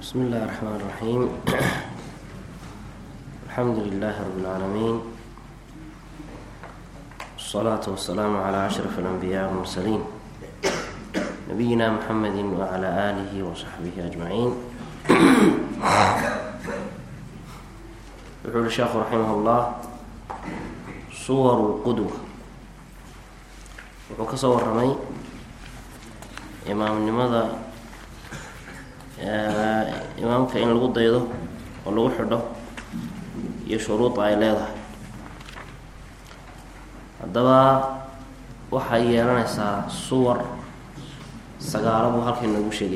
بسم الله الرحمن الرحيم الحمد لله رب العالمين والصلاة والسلام على أشرف الأنبياء والمرسلين نبينا محمد وعلى آله وصحبه أجمعين يقول الشيخ رحمه الله صور القدوة wuxuu ka soo warramay imaamnimada imaamka in lagu daydo oo lagu xidho iyo shuruuda ay leedahay haddaba waxay yeelanaysaa suwar sagaalo buu halkay noogu sheegay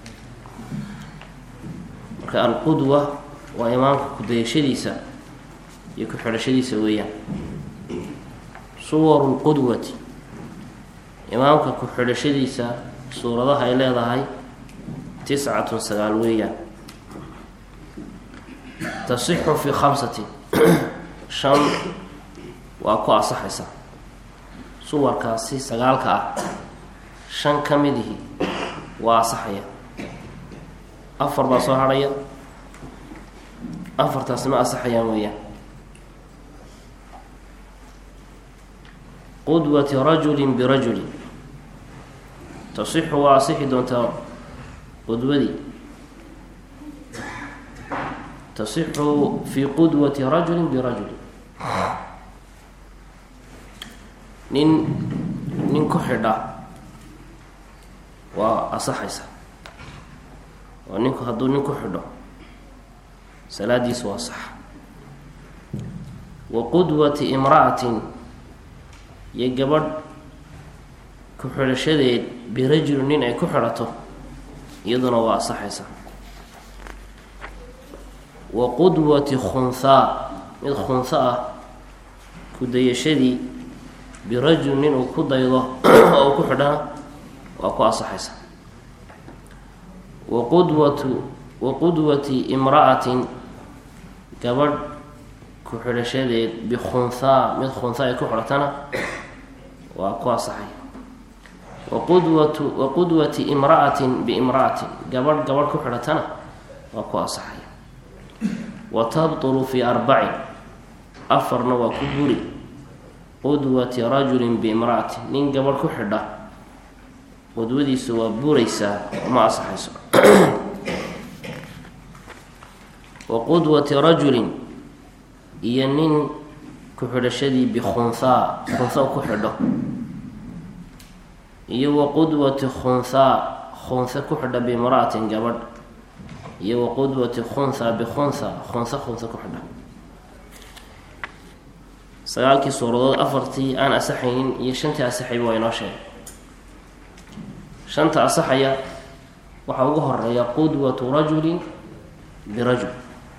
marka alqudwa waa imaamka ku-dayashadiisa iyo ku-xidhashadiisa weeyaan suwaru lqudwati imaamka ku-xidhashadiisa suuradaha ay leedahay tiscatun sagaal weeyaan tasixu fi khamsatin shan waa ku asaxaysa suwarkaasi sagaalka ah shan ka midihi waa asaxaya afar baa soo hadhaya afartaasi ma asaxayaan weeyaan qudwati rajulin birajulin tasixu waa asixi doontaa qudwadii tasixu fi qudwati rajulin birajulin nin nin ku xidha waa asaxaysa oo ninku hadduu nin ku xidho salaadiisu waa sax wa qudwati imra'atin iyo gabadh ku-xidhashadeed birajulin nin ay ku xidhato iyaduna waa asaxaysa wa qudwati khunhaa mid khunha ah ku-dayashadii birajul nin uu ku daydo oo uu ku xidhana waa ku asaxaysa wa qudwatu wa qudwati imra'atin gabadh ku-xidhashadeed bikhunhaa mid khunha ay ku xidhatana waa ku asaxay wa qudwatu wa qudwati imra'atin biimra'atin gabadh gabadh ku xidhatana waa ku asaxaya wa tabtulu fi arbacin afarna waa ku guri qudwati rajulin biimra'atin nin gabadh ku xidha qudwadiisu waa buraysaa ma asaxayso wa qudwati rajulin iyo nin ku-xidhashadii bikhunhaa khunha ku xidho iyo wa qudwati khunhaa khunha ku xidha biimra'atin gabadh iyo wa qudwati khunha bikhunha khunha khunha ku xidha sagaalkii suuradood afartii aan asaxaynin iyo shantii asaxayba waa inoo sheegay shanta asaxaya waxaa ugu horeeya qudwatu rajulin birajul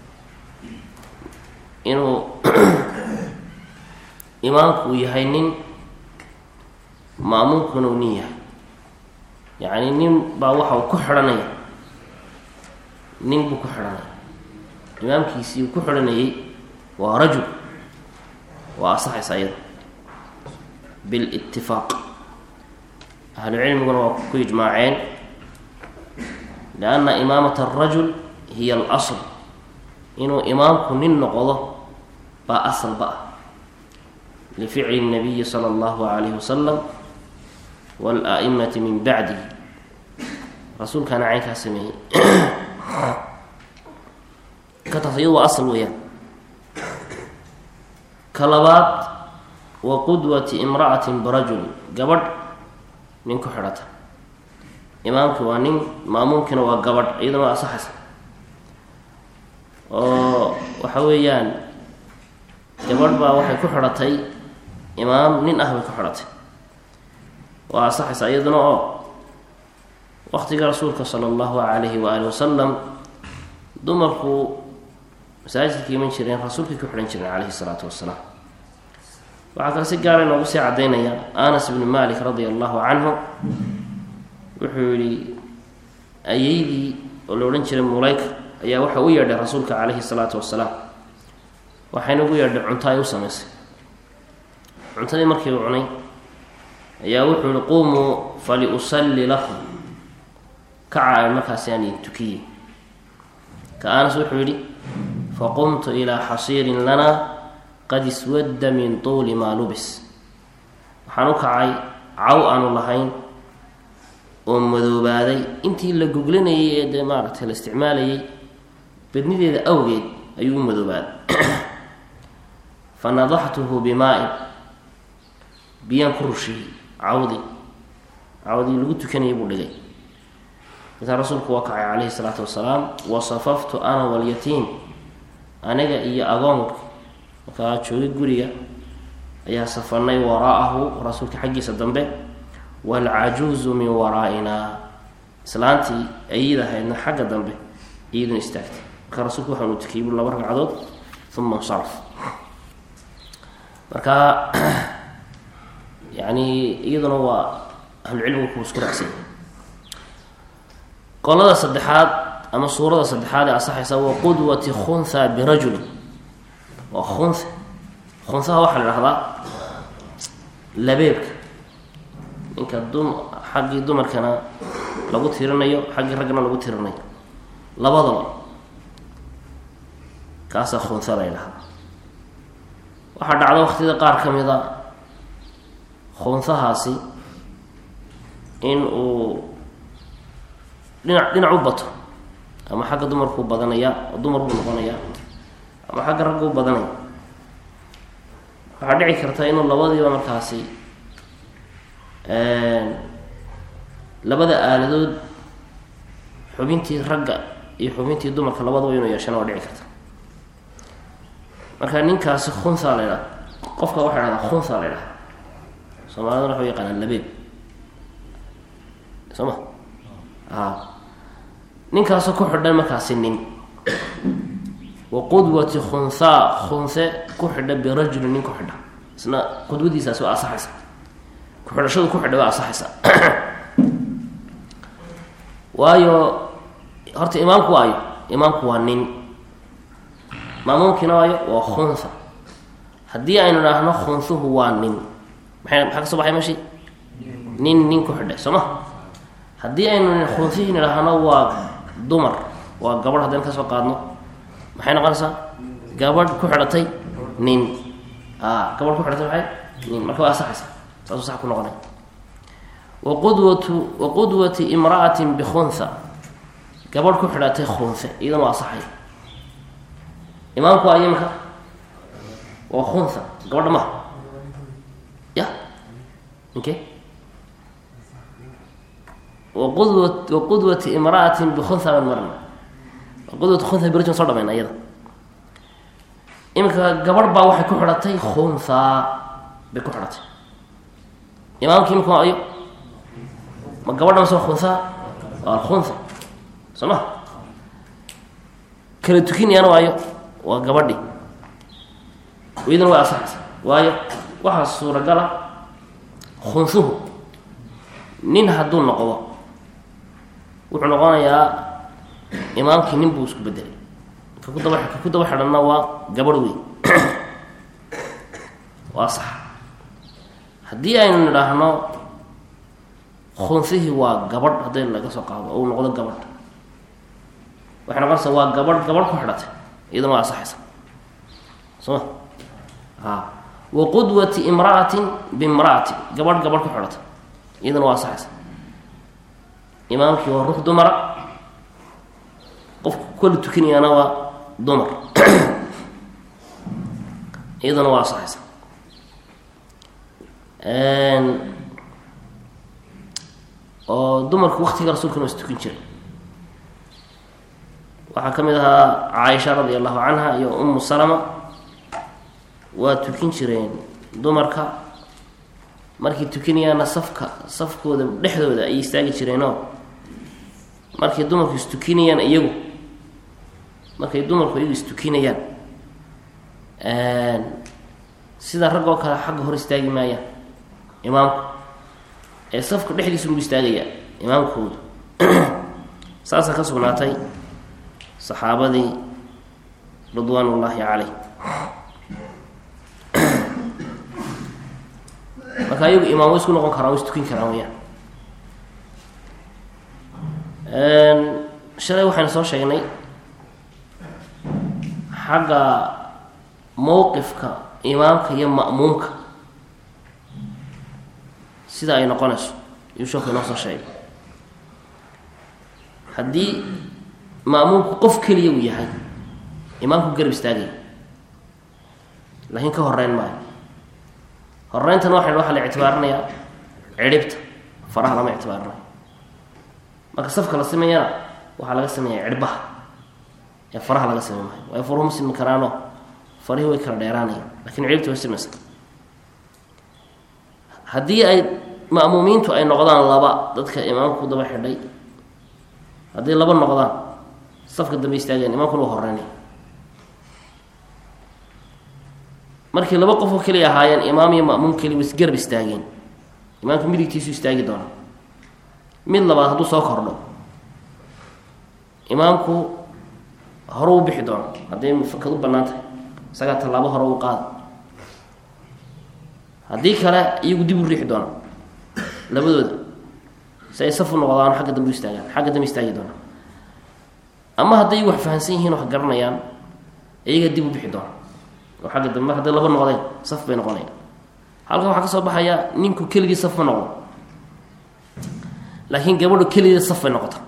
inuu imaamku uu yahay nin maamuumkuna uu nin yahay yacni nin baa waxa uu ku xidhanaya nin buu ku xidhanaya imaamkiisii uu ku xidhanayay waa rajul waa asaxaysa iyada bilitifaaq ahlu cilmiguna waa ku ijmaaceen lianna imaamata arajul hiya alasl inuu imaamku nin noqdo baa asalba ah lificli الnabiyi salى اllahu alayhi wasalam wاla'imati min bacdihi rasuulkaana caynkaa sameeyey ka taas iyadu waa asal weeyaan ka labaad wa qudwati imra'atin birajuli gabadh nin ku xidhata imaamkii waa nin maamuumkiina waa gabadh iyaduna waa asaxaysa oo waxa weeyaan gabadh baa waxay ku xidhatay imaam nin ah bay ku xidhatay waa asaxaysa iyaduna oo waqtiga rasuulka sala allahu calayhi waali wasalam dumarku masaajidka iman jireen rasuulkay ku xidhan jireen calayhi salaatu wasalaam waxaa kale si gaara inoogu sii caddaynaya anas bnu malik radia allahu canhu wuxuu yihi ayeydii oo la odhan jiray mulayka ayaa waxa u yeedhay rasuulka calayhi salaatu wasalaam waxayna ugu yeedhay cunto ay u samaysay cuntadii markii uu cunay ayaa wuxuu yihi qumuu faliusalli lakum kaca markaasi aan idin tukiyey ka anas wuxuu yidhi faqumtu ilaa xasiirin lana qad iswadda min tuuli maa lubis waxaan u kacay caw aanu lahayn oo madoobaaday intii la goglanayay ee dee maaragtay la isticmaalayay badnideeda awgeed ayuu u madoobaaday fa nadaxtuhu bimaa-in biyaan ku rushiyey cawdii cawdii lagu tukanayay buu dhigay markaa rasuulku waa kacay calayhi salaatu wasalaam wasafaftu ana walyatiim aniga iyo agoonka markaa joogay guriga ayaa safanay waraa'ahu rasuulka xaggiisa dambe waalcajuuzu min waraa'inaa islaantii ayid ahaydna xagga dambe iyaduna istaagtay markaa rasuulku waxaanu tukiyey buu laba ragcadood uma insaraf marka yani iyaduna waa ahlucilmigu ku isku raacsanya qolada saddexaad ama suurada saddexaad ee asaxaysa wa qudwati khunha birajulin waa khunha khunhaha waxaa la dhahdaa labeebka ninka dum xaggii dumarkana lagu tirinayo xaggii raggana lagu tirinayo labadaba kaasaa khunha la ydhahdaa waxaa dhacda waqtiyada qaar ka mid a khunhahaasi in uu dhinac dhinac u bato ama xagga dumarkuu badanaya oo dumar buu noqonaya ama xagga raggu u badanaya waxaa dhici karta inuu labadiiba markaasi labada aaladood xubintii ragga iyo xubintii dumarka labadaba inuu yeeshana waa dhici karta marka ninkaasi khunha la ydhaha qofka waxay dhahdaa khunha la ydhaha soomaaliduna waxau yaqaanaa labeeb soo ma a ninkaasoo ku xidhan markaasi nin wa qudwati khunhaa khunhe ku xidha birajulin nin ku xidha isna qudwadiisaasi waa asaxaysa ku-xidhashadu ku xidha waa asaxaysa waayo horta imaamku waayo imaamku waa nin maamuumkiina waayo waa khunha haddii aynu idhaahno khunhuhu waa nin maxay maxaa ka soo baxay meshi nin nin ku xidhay soo ma haddii aynu khunhihin idhaahno waa dumar waa gabadh haddaynu ka soo qaadno maxay noqonaysaa gabadh ku xidhatay nin a gabadh ku xidhatay maxay nin marka waa asaxaysa saasuu sax ku noqonay wa qudwatu wa qudwati imra'atin bikhunha gabadh ku xidhatay khunhe iyadana waa asaxay imaamku waa imika waa khunha gabadha maha ya ninkee waqudwa waqudwati imra'atin bikhunha baan marna qudwat khunha birjun soo dhamayna iyada iminka gabarh baa waxay ku xidhatay khunha bay ku xidhatay imaamki imika waa ayo ma gabadha mase waa khunha waa alkhunha soo ma kala tukinayana waayo waa gabadhi iyaduna waa asaxaysa waayo waxaa suuragala khunhuhu nin hadduu noqdo wuxuu noqonayaa imaamkii nin buu isku bedelay ka ku daba ka ku daba xidhanna waa gabadh weyn waa sax haddii aynu nidhaahno khunhihii waa gabadh hadday laga soo qaado ou noqdo gabadh waxay noqonaysaa waa gabadh gabadh ku xidhatay iyadana waa asaxaysa soo ma a wa qudwati imra'atin bimra'atin gabadh gabadh ku xidhatay iyadana waa asaxaysa imaamkii waa ruux dumara qofku kala tukinayaana waa dumar iyadana waa asaxaysa oo dumarku waktiga rasuulkana waa is tukin jiray waxaa ka mid ahaa caaisha radi allahu canha iyo umu salama waa tukin jireen dumarka markay tukinayaana safka safkooda dhexdooda ayay istaagi jireenoo markay dumarku istukinayaan iyagu markay dumarku iyagu istukinayaan sida rag oo kale xagga hor istaagi maayaan imaamku ee safka dhexdiisa ugu istaagaya imaamkooda saasaa ka sugnaatay saxaabadii ridwaan ullaahi caleyh marka ayagu imaam way isku noqon karaan way istukin karaan weyaan shalay waxaynu soo sheegnay xagga mowqifka imaamka iyo ma'muumka sida ay noqonayso iyuu sheeku inoo soo sheegay haddii ma'muumku qof keliya uu yahay imaamku garab istaagaya laakiin ka horeyn maayo horeyntan waxay waxaa la ictibaarinayaa cidhibta faraha lama ictibaarinayo marka safka la sameeyana waxaa laga sameeyaa cidhbaha ee faraha laga samey maayo waayo faruhu ma simi karaano farihii way kala dheeraanayaan lakin cidhibta way simaysa haddii ay ma'muumiintu ay noqdaan laba dadka imaamka ku daba xidhay haddii laba noqdaan safka dambe istaageen imaamkuna waa horeynaya markii laba qof oo keliya ahaayeen imaam iyo ma'muum keliya wa isgarab istaageen imaamka midigtiisu istaagi doona mid labaad hadduu soo kordho imaamku hore u bixi doono hadday fakad u bannaan tahay isagaa tallaabo hore u qaada haddii kale iyagu dib u riixi doona labadooda si ay saf u noqdaan xagga dambe u istaagaan xagga dambe istaagi doona ama hadday wax fahamsan yihiin wax garanayaan iyaga dib u bixi doona oo xagga dambe mar hadday laba noqdeen saf bay noqonayaan halkan waxaa ka soo baxaya ninku keligii saf ma noqdo laakiin gabadhu keligii saf bay noqota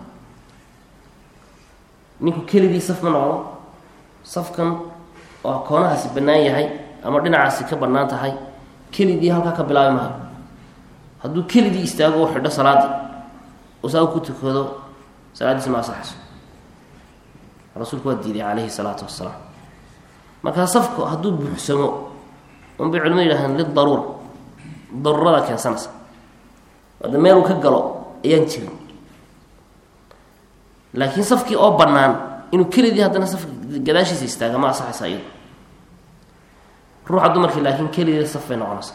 ninku keligii saf ma noqdo safkan oo koonahaasi bannaan yahay ama dhinacaasi ka bannaan tahay keligii halkaa ka bilaabi maayo hadduu keligii istaago u xidho salaadii oo saa ku tukado salaaddiisi ma asaxayso rasuulku waa diiday calayhi salaatu wasalaam markaa safku hadduu buuxsamo unbay culimadu yidhahdeen lidaruura daruurada keensanaysa hadda meel uu ka galo ayaan jirin laakiin safkii oo bannaan inuu keligii haddana safka gadaashiisa istaaga ma asaxaysa iyado ruuxa dumarkii laakiin keligii saf bay noqonaysaa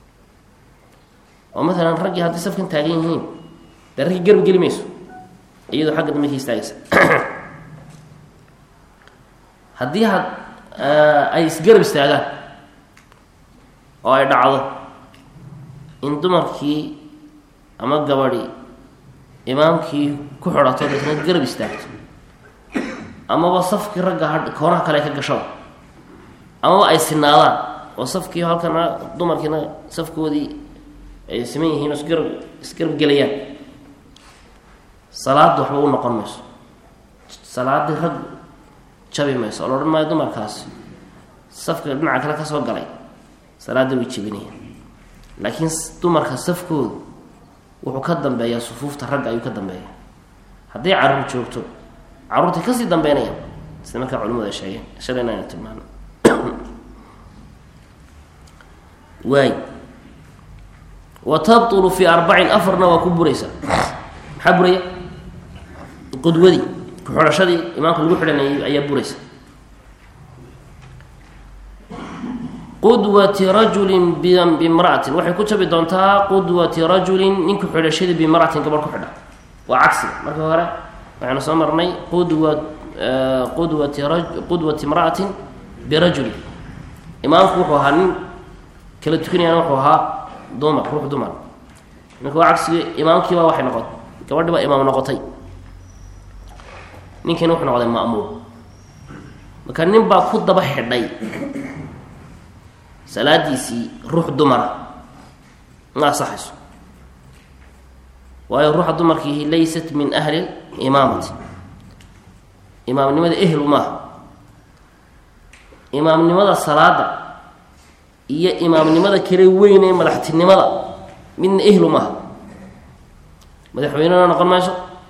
oo maalan raggii haddii safkan taagan yihiin dee raggii garab geli mayso iyadoo xagga dambe ka istaagaysa haddii had ay isgarab istaagaan oo ay dhacdo in dumarkii ama gabadhi imaamkii ku xidhato deetna garab istaagto amaba safkii ragga ha koonaha kale ka gashada amaba ay sinaadaan oo safkii halkana dumarkiina safkoodii ay siman yihiin oo isgarab isgarab gelayaan salaadda waxba u noqon mayso salaaddii rag jabi mayso oo la odhan maayo dumarkaasi safka dhinaca kale kasoo galay salaadda way jebinayaan laakiin dumarka safkoodu wuxuu ka dambeeyaa sufuufta ragga ayuu ka dambeeya hadday caruur joogto caruurtay kasii dambeynayaan sida markaa culimadu ay sheegeen shalayna ayna tilmaano waay wa tabtulu fi arbacin afarna waa ku buraysaa maxaa buraya qudwadii ku-xidhashadii imaamka lagu xidhanayay ayaa buraysa qudwati rajulin bimra'atin waxay ku jabi doontaa qudwati rajulin ninku xidhashadii bimra'atin gabadh ku xidha waa cagsiga marka hore waxaynu soo marnay qudwa qudwati ra qudwati imra'atin birajulin imaamku wuxuu ahaa nin kala tukanayana wuxuu ahaa dumar ruux dumar marka waa cagsiga imaamkiiba waxay noqotay gabadhi baa imaam noqotay ninkiina wuxuu noqday ma'muum marka nin baa ku daba xidhay salaadiisii ruux dumara ma asaxayso waayo ruuxa dumarkiihi laysat min ahli imaamati imaamnimada ehlu maaha imaamnimada salaada iyo imaamnimada kale weyn ee madaxtinimada midna ehlu maaha madaxweynena noqon mayso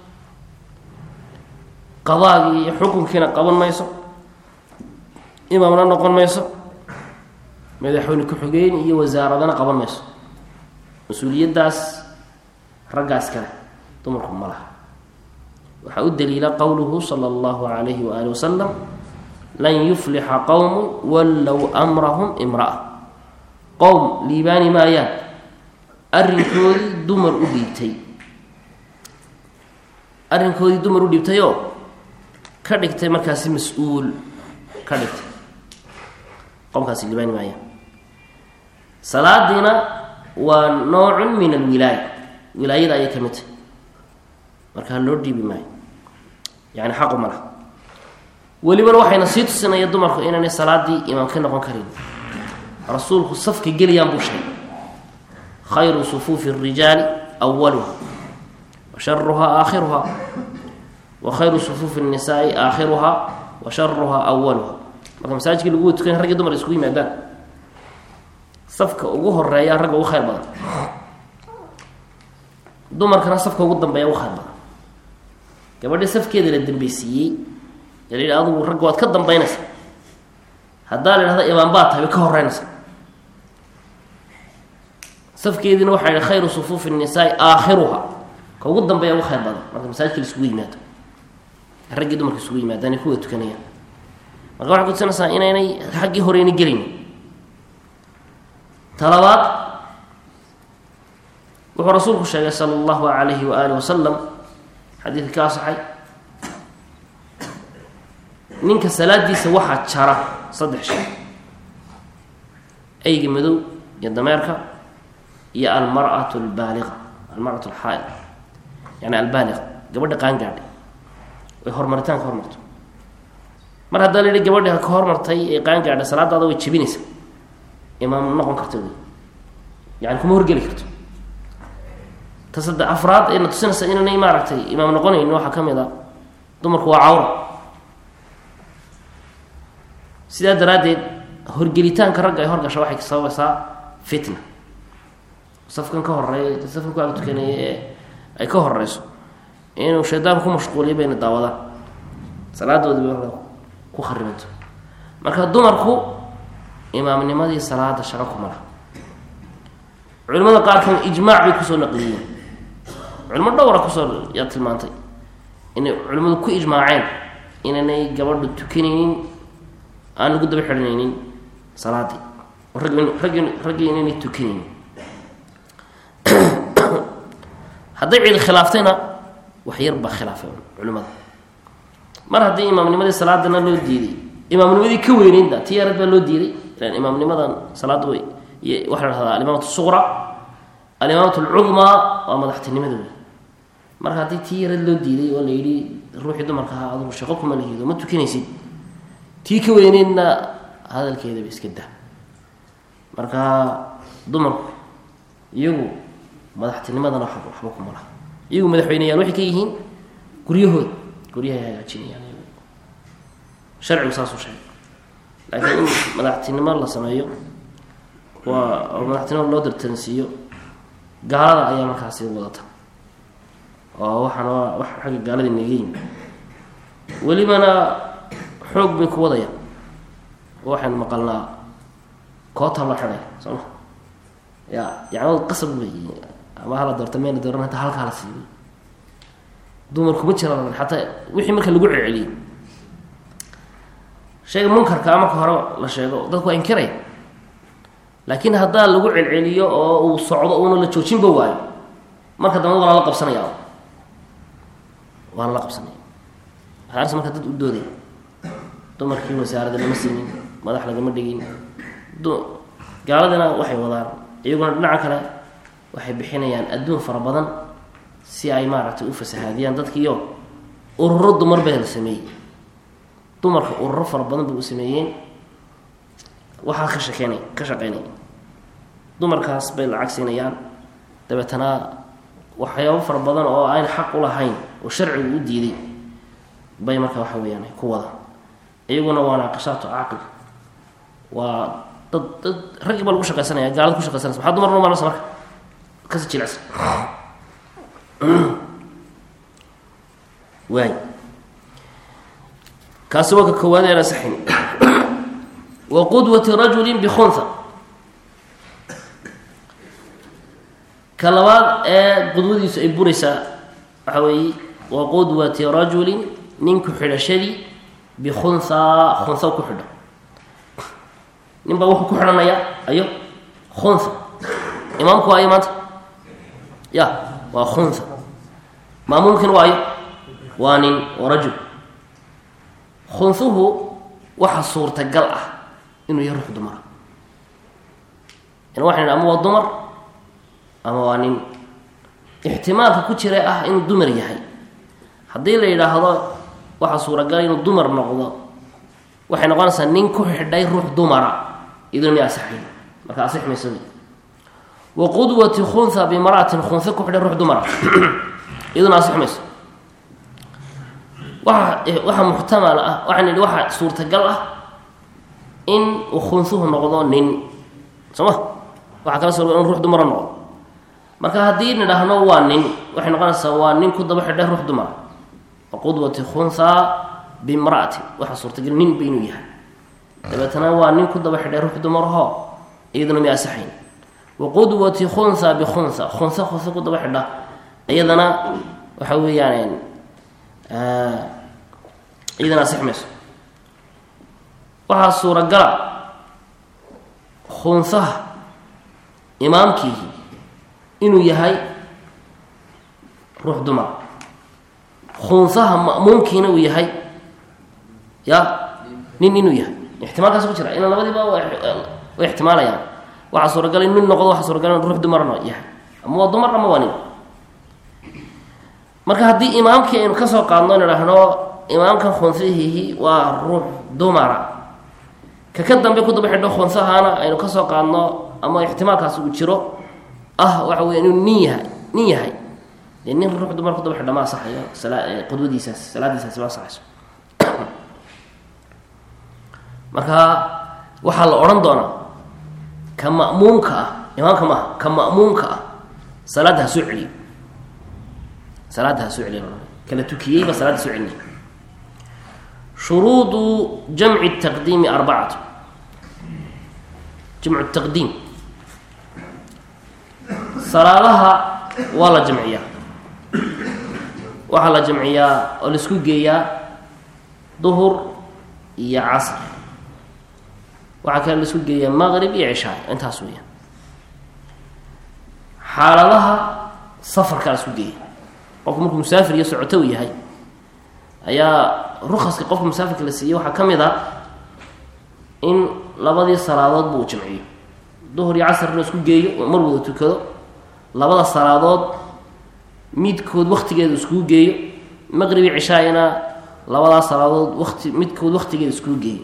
qadaagii iyo xukunkiina qaban mayso imaamna noqon mayso madaxweyne ku-xigeen iyo wasaaradana qaban mayso mas-uuliyaddaas raggaas kale dumarku ma laha waxaa u daliila qowluhu sala allahu calayhi waali wasalam lan yuflixa qowmu wallow amrahum imra'a qowm liibaani maayaan arrinkoodii dumar u dhiibtay arrinkoodii dumar u dhiibtayoo ka dhigtay markaasi mas-uul ka dhigtay qomkaasi liibaani maayaan salaadiina waa noocun min alwilaaya wilaayada ayay ka mid tahay markaa loo dhiibi maayo yani xaqu ma laha welibana waxayna sii tusinaya dumarku inaanay salaadii imaam ka noqon karin rasuulku safka gelayaan buu sheegay khayru sufuufi الrijaali awaluha wa sharuhaa aakhiruha wa khayru sufuufi الnisaai aakhiruha wa sharuhaa awaluha marka masaajidkii lagu tukanya raggi dumar isku yimaadaan safka ugu horeeya ragga ugu khayr badan dumarkana safka ugu dambeeya ugu khayr badan gabadhii safkeeda la dambeysiiyey ee la yidhi adugu ragga waad ka dambeynaysa haddaa la idhahda imaam baa tahay way ka horeynaysa safkeediina waxaa yihi khayru sufuufi الnisaai aakhiruha ka ugu dambeeya ugu khayr badan marka masaajidka la isugu yimaado raggii dumarka isugu yimaadaan ay kuwa tukanayaan marka waxay kutusinaysaa inaynay xaggii horeyna gelin talabaad wuxuu rasuulku sheegay sala allahu alayhi wa alih wasalam xadiidka ka asaxay ninka salaadiisa waxaa jara saddex shay eyga madow iyo dameerka iyo almar'atu albaaliqa almar'atu alxaaid yani albaaliqa gabadha qaangaadhay way hormaritaan ka hormarto mar haddaa la yihi gabadhi ha ka hormartay ee qaangaadha salaadaada way jebinaysa imaam noqon karta wey yani kuma horgeli karto ta sadde afraad ayna tusinaysa inaanay maaragtay imaam noqonayn waxaa ka mid a dumarku waa cawra sidaa daraaddeed horgelitaanka ragga ay horgasha waxay sababaysaa fitna safkan ka horeeya safkan ku ag tukanaya ee ay ka horeyso inuu shaydaan ku mashquuliyo bayna daawadaan salaadoodii bay ku kharibanto marka dumarku imaamnimadii salaada shaqo kuma laha culimada qaarkan ijmaac bay kusoo naqliyeen culimo dhowra kusoo yaa tilmaantay inay culimmadu ku ijmaaceen inaanay gabadhu tukanaynin aan lagu daba xidhanaynin salaadii rag raggi raggii inaynay tukanaynin hadday cid khilaaftayna wax yar baa khilaafay culimada mar haddii imaamnimadii salaadana loo diiday imaamnimadii ka weyneynta ti yarad baa loo diiday imaamnimadan salaada way iyo waxaa la dhahdaa alimaamatu suqra alimaamatu alcudmaa waa madaxtinimada wey marka haddii tii yarad loo diiday oo la yidhi ruuxii dumarka ahaa adugu shaqo kuma lahido ma tukanaysid tii ka weyneydna hadalkeedaba iska dah marka dumarku iyagu madaxtinimadana waxba waxba kuma laha iyagu madaxweyneyaal waxay ka yihiin guryahooda guryahay hagaajinayaan sharcigu saasuu sheegay laakiin in madaxtinimo la sameeyo waa oo madaxtinimo loo dartansiiyo gaalada ayaa markaasi wadata oo waxaana waa wax xagga gaaladii naga yimi welibana xoog bay ku wadayaan oo waxaynu maqalnaa koota la xidhay soo ma ya yacnadu qasab wey ama hala doorta mayna dooran hata halkaa la siibay dumarkuma jiraan xataa wixii marka lagu celceliyey shayga munkarkaa marka hore la sheego dadku waa inkiraya laakiin haddaa lagu celceliyo oo uu socdo uuna la joojinba waayo marka dambe waana la qabsanaya waana la qabsanaya waxaa arsa marka dad u doodaya dumarkii wasaarada lama siinin madax lagama dhigin gaaladina waxay wadaan iyaguna dhinaca kale waxay bixinayaan adduun fara badan si ay maaragtay u fasahaadiyaan dadkiiyo ururo dumar bay la sameeyey dumarka ururo fara badan bay u sameeyeen waxaa ka shakeynay ka shaqeynaya dumarkaas bay lacag siinayaan dabeetana waxyaabo fara badan oo ayn xaq u lahayn oo sharcigu u diiday bay marka waxa weyaan ku wada iyaguna waa naaqishaatu caaqil waa dad dad raggii baa lagu shaqeysanaya gaalada ku shaqeysanaysa maxaa dumar numanaysa marka kasi jilicsan waay kaasi waa ka koowaad aan asaxin wa qudwati rajulin bikhunha ka labaad ee qudwadiisu ay buraysaa waxaa weeye wa qudwati rajulin ninku xidhashadii bikhunha khunha ku xidho nin baa wuxuu ku xidhanaya ayo khunha imaamku waa ayo maanta ya waa khunha maamuumkin waa ayo waa nin oo rajul khunhuhu waxa suurtagal ah inuu yahay ruux dumara in waxan ama waa dumar ama waa nin ixtimaalka ku jira ah inuu dumar yahay haddii la yidhaahdo waxaa suuragal inuu dumar noqdo waxay noqonaysaa nin ku xidhay ruux dumara iyaduna mi asaxayn marka asix mayso wa qudwati khunha bimra'atin khunha ku xidhay ruux dumara iyaduna asix mayso waa waxaa muxtamal ah waxaan idhi waxaa suurtagal ah in uu khunsuhu noqdo nin soo ma waxaa kala soo in ruux dumara noqdo marka haddii nidhaahno waa nin waxay noqonaysaa waa nin ku daba xidhay ruux dumara wa qudwati khunha bimra'atin waxaa suurtagal nin ba inuu yahay dabeetana waa nin ku daba xidhay ruux dumarho iyaduna mi asaxayn wa qudwati khunha bikhunha khunha khunha ku daba xidha iyadana waxa weeyaan iyadana asix mayso waxaa suuragala khunsaha imaamkiihi inuu yahay ruux dumar khunsaha ma'muumkiina uu yahay ya nin inuu yahay ixtimaalkaas ku jira ina labadiiba way ixtimaalayaan waxaa suuragala in nin noqdo waxaa suuragala in ruux dumarna yahay ama waa dumar ama waa nin marka haddii imaamkii aynu kasoo qaadno in idhaahno imaamkan khunsihihi waa ruux dumara ka ka dambe ku daba xidho khunsahana aynu kasoo qaadno ama ixtimaalkaas uu jiro ah waxa weya inuu nin yahay nin yahay dee nin ruux dumar ku daba xidho ma asaxayo sala qudwadiisaas salaadiisaasi ma asaxayso marka waxaa la odhan doonaa ka ma'muumka ah imaamka maaha ka ma'muumka ah salaadda ha soo celiyo salaadda ha soo celiya kala tukiyeyba salaadda soo celinay shuruudu jamci taqdiimi arbacatu jamcu taqdiim salaadaha waa la jamciyaa waxaa la jamciyaa oo laisku geeyaa duhur iyo casr waxaa kale laisku geeyaa maqrib iyo cishaay intaas weya xaaladaha safarkaa la isku geeya qofku markuu musaafir iyo socoto u yahay ayaa rukaska qofka musaafirka la siiyey waxaa ka mid a in labadii salaadood buu jamciyo duhur iyo casrna isku geeyo mar wada tukado labada salaadood midkood waktigeeda iskugu geeyo maqribi cishaayana labadaas salaadood wati midkood waktigeeda iskugu geeyo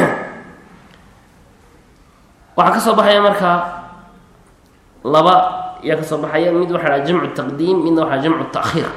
waxaa ka soo baxaya markaa laba ayaa ka soo baxaya mid waxa dhaha jamcu taqdiim midna waxaa jamcu taakhiir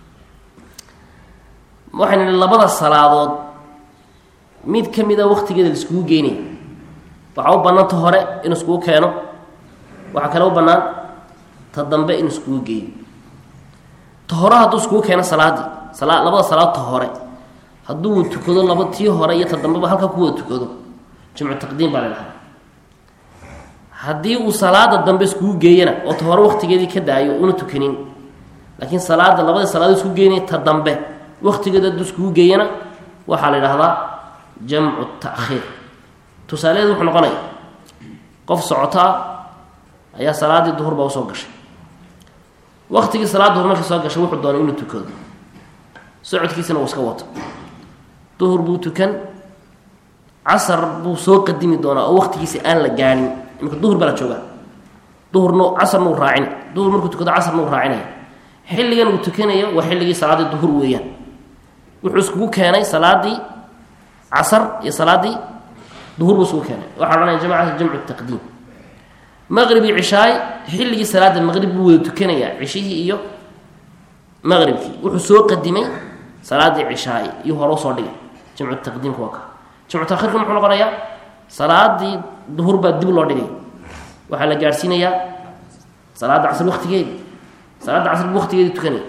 waxaynu nihi labada salaadood mid ka mida waktigeeda la iskugu geynaya waxaa u bannaan ta hore in iskugu keeno waxaa kale u bannaan ta dambe in iskugu geeyo ta hore hadduu iskugu keeno salaadii sala labada salaad ta hore hadduu tukado laba tii hore iyo ta dambeba halkaa ku wada tukado jamcu taqdiim baa la dhahaa haddii uu salaada dambe iskugu geeyana oo ta hore waktigeedii ka daayo una tukanin laakiin salaada labadii salaadood iskugu geynaya ta dambe waktigeeda hadduu iskugu geeyana waxaa la idhahdaa jamcu taakhiir tusaalaheedu wuxuu noqonaya qof socoto ah ayaa salaaddii duhur baa usoo gashay waktigii salaad duhur markii soo gashay wuxuu doonay inuu tukado socodkiisana uu iska wato duhur buu tukan casar buu soo qadimi doonaa oo waktigiisa aan la gaadhin imika duhur baa la joogaa duhurna casarna uu raacina duhur markuu tukado casarna uu raacinaya xilligan uu tukanayo waa xilligii salaaddii duhur weeyaan wuxuu iskugu keenay salaadii casar iyo salaadii duhur buu iskugu keenay waxaa odhanaya jamacata jamcu taqdiim maqribi cishaay xilligii salaada maqrib buu wada tukanayaa cishihii iyo maqribkii wuxuu soo qadimay salaadii cishaay iyo hore usoo dhigay jamcu taqdiimka waa ka jamcu takhirka muxuu noqonayaa salaadii duhur baa dib loo dhigay waxaa la gaadhsiinayaa salaada casr waktigeedi salaada casr bu waktigeedi tukanay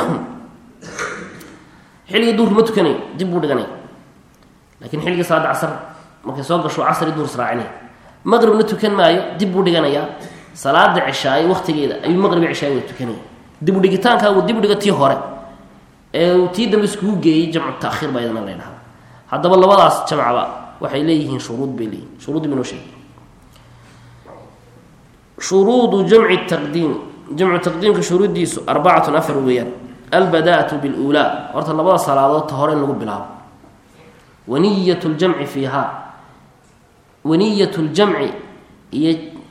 xilligii duhurka ma tukanayo dib buu dhiganaya lakiin xilligii salaada casr markay soo gasho casri duhur israacinaya maqribna tukan maayo dib buu dhiganayaa salaada cishaaye waktigeeda ayuu maqribi cishaay wada tukanaya dib u dhigitaankaa uu dib u dhigo tii hore ee uu tii dambe iskugu geeyey jamcu taakhiir baa iyadana la ydhahda haddaba labadaas jamcaba waxay leeyihiin shuruud bay leeyihin shuruuddi binoo sheegay shuruudu jamci taqdiim jamcu taqdiimka shuruuddiisu arbacatun afar weeyaan albadaatu biluulaa horta labada salaadood ta hore in lagu bilaabo waniyat ljamci fiihaa waniyat ljamci iyo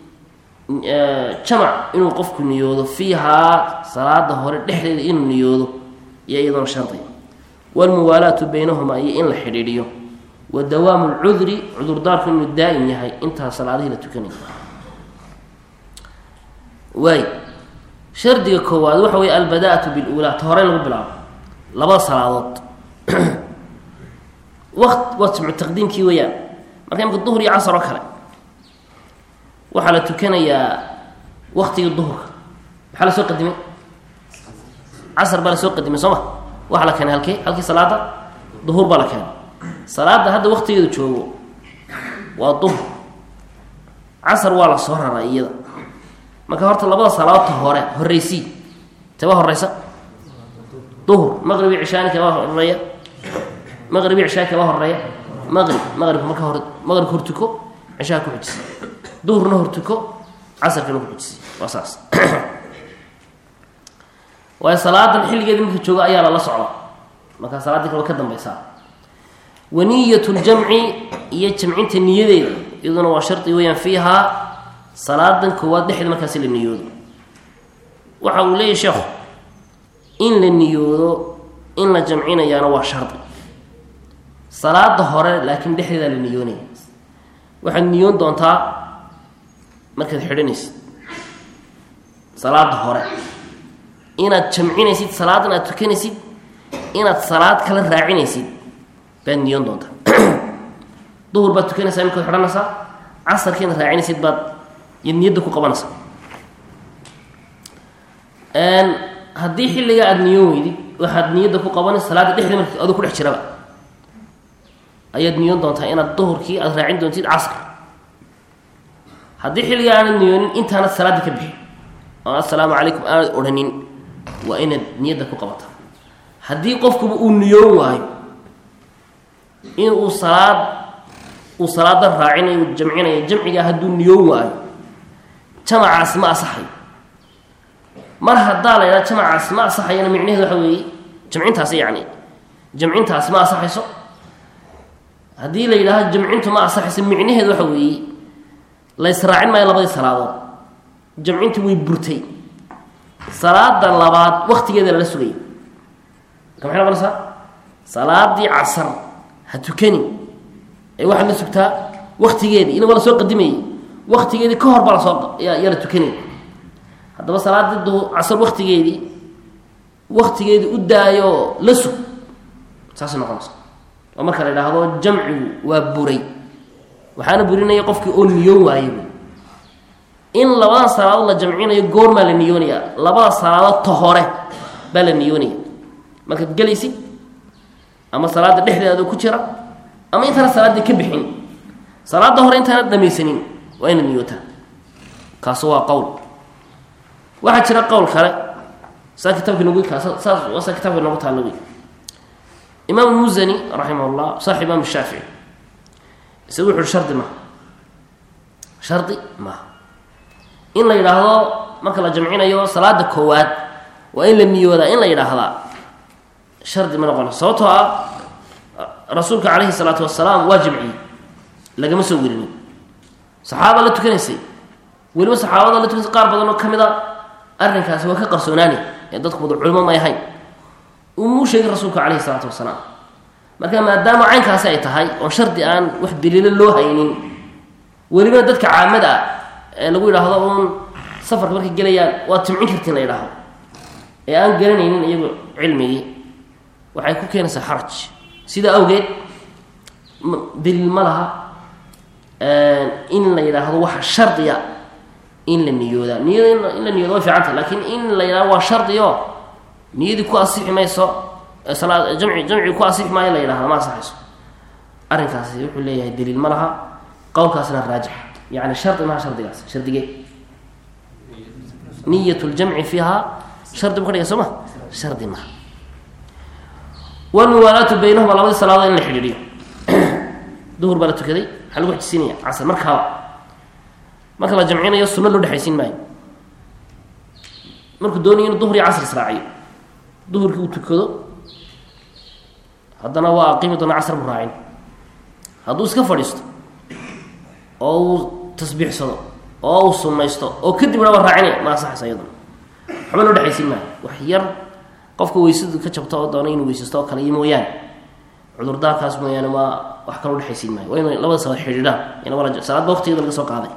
jamac inuu qofku niyoodo fiihaa salaada hore dhexdeeda inuu niyoodo iyo iyadoona shardi walmuwaalaatu baynahumaa iyo in la xidhiidhiyo wa dawaamu lcudri cudurdaarku inuu daa'im yahay intaa salaadihii la tukanaya waay shardiga koowaad waxa weeye albada-atu bilulaa ta hore in lagu bilaabo labada salaadood waqt waa jimcu taqdiimkii weeyaan marka imka duhur iyo casar oo kale waxaa la tukanayaa waktigii duhurka maxaa lasoo qadimay casar baa lasoo qadimay soo ma waxaa la keenay halkee halkii salaada duhur baa la keenay salaada hadda waktigeedu joogo waa duhur casar waa la soo raray iyada marka horta labada salaadoodta hore horeysii teba horeysa duhur maqribi cishaani kaba horeeya maqribi cishaa kaba horeeya maqrib maqribka marka hor maqribka hortuko cishaha ku xujisa duhurna hortuko casarkana ku xujisa waa saas waayo salaadan xilligeeda marka jooga ayaa lala socda markaa salaaddii kale way ka dambeysaa waniyat ljamci iyo jamcinta niyadeeda iyaduna waa shardi weyaan fiihaa salaadan koowaad dhexda markaasi la niyoodo waxa uu leeyahy sheekhu in la niyoodo in la jamcinayaana waa shardi salaada hore laakiin dhexdeedaa la niyoonaya waxaad niyoon doontaa markaad xidhanaysid salaada hore inaad jamcinaysid salaadan aad tukanaysid inaad salaad kala raacinaysid baad niyoon doontaa duhur baad tukanaysaa imikaad xidhanaysaa casarkii inaad raacinaysid baad yaad niyadda ku qabanaysaa haddii xilligaa aada niyoon weydid waxaad niyadda ku qabanaysa salaada dhexdeeda marka adoo ku dhex jiraba ayaad niyoon doontaa inaad duhurkii aada raacin doontid casr haddii xilligaa aanad niyoonin intaanad salaada ka bixin oo assalaamu calaykum aanad odhanin waa inaad niyadda ku qabataa haddii qofkuba uu niyoon waayo in uu salaad uu salaada raacinayo uu jamcinayo jamcigaa hadduu niyoon waayo jamacaasi ma asaxayo mar haddaa la ydhaha jamacaasi ma asaxayana micnaheedu waxa weeye jamcintaasi yacni jamcintaasi ma asaxayso haddii la yidhaahdo jamcintu ma asaxayso micnaheedu waxa weeye la ysraacin maayo labadii salaadood jamcintii way burtay salaada labaad waktigeeda lala sugaya marka maxay noqonaysaa salaadii casar ha tukani ee waxaad la sugtaa waktigeedii ina waa lasoo qadimayay waktigeedii ka hor baa lasoo yaa la tukanaya haddaba salaadii du casar waktigeedii waktigeedii u daayo la sug saasay noqonaysa oo marka la idhaahdo jamcigu waa buray waxaana burinaya qofkii oo niyoon waaye in labadan salaadood la jamcinayo goormaa la niyoonaya labada salaadood ta hore baa la niyoonaya markaad gelaysid ama salaada dhexdeeda ku jira ama intaana salaadii ka bixin salaada hore intaana dhamaysanin waa inaad niyootaa kaasu waa qowl waxaa jira qowl kale saa kitaabka nagu kaas saas waa saa kitabka nagu taalla wey imaam musani raximah llah saaxib imaam shaafici isagu wuxu uhi shardi maha shardi maaha in la yidhaahdo marka la jamcinayo salaada koowaad waa in la niyoodaa in la yidhaahdaa shardi ma noqona sababtoo ah rasuulka calayhi salaatu wasalaam waa jamciyey lagama soo werinin saxaaba la tukanaysay weliba saxaabada la tukanaysay qaar badan oo ka mid a arrinkaasi waa ka qarsoonaani ee dadku wada culimo may ahayn umuu sheegin rasuulka calayhi salaatu wasalaam marka maadaama caynkaasi ay tahay oon shardi aan wax daliilo loo haynin welibana dadka caamada ah ee lagu yidhaahdo uun safarka markay gelayaan waad jimcin kartiin la yidhaahdo ee aan garanaynin iyagu cilmigii waxay ku keenaysaa xaraj sidaa awgeed daliil ma laha in la yidhaahdo waxa shardiya in la niyoodaa niyada in la niyooda way fiicanta laakiin in la yidhahdo waa shardiyo niyadii ku asixi mayso salaad jamci jamcigi ku asixi maayo la yidhahdo ma asaxayso arrinkaasi wuxuu leeyahay daliil ma laha qowlkaasna raajix yani shardi maha shardigaas shardigee niyat ljamci fiiha shardi bu ka dhiga soo ma shardi maha walmuwaalaatu baynahuma labadii salaadood in la xidhiidhiyo duhur baa la tukaday maxaa lagu xijisiinaya casr markaaba marka la jamcinayo sunno loo dhexaysiin maayo markuu doonayo inu duhur iyo casr israaciyo duhurkii uu tukado haddana waa aqiimi doona casr buu raacin hadduu iska fadhiisto oo uu tasbiixsado oo uu sunnaysto oo kadib dhaba raacinaya ma asaxaysa iyaduna waxba loo dhexaysiin maayo wax yar qofka weysadu ka jabto oo doona inuu weysaysto oo kale iyo mooyaane cudurdaarkaas mooyaane waa wax kala udhexaysiin maayo waa inay labada salaad xidhiidhaan ina wala salaadba waqtigeeda laga soo qaaday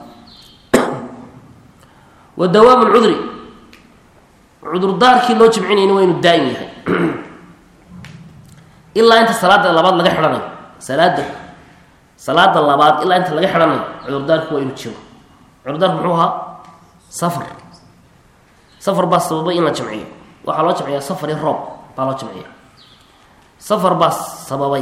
wa dawaamu lcudri cudurdaarkii loo jimcinayna waa inuu daa'im yahay ilaa inta salaada labaad laga xidhanayo salaada salaada labaad ilaa inta laga xidhanayo cudurdaarku waa inuu jiro cudurdaarku muxuu ahaa safar safar baa sababay in la jamciyo waxaa loo jamciyaa safar iyo roob baa loo jamciya safar baa sababay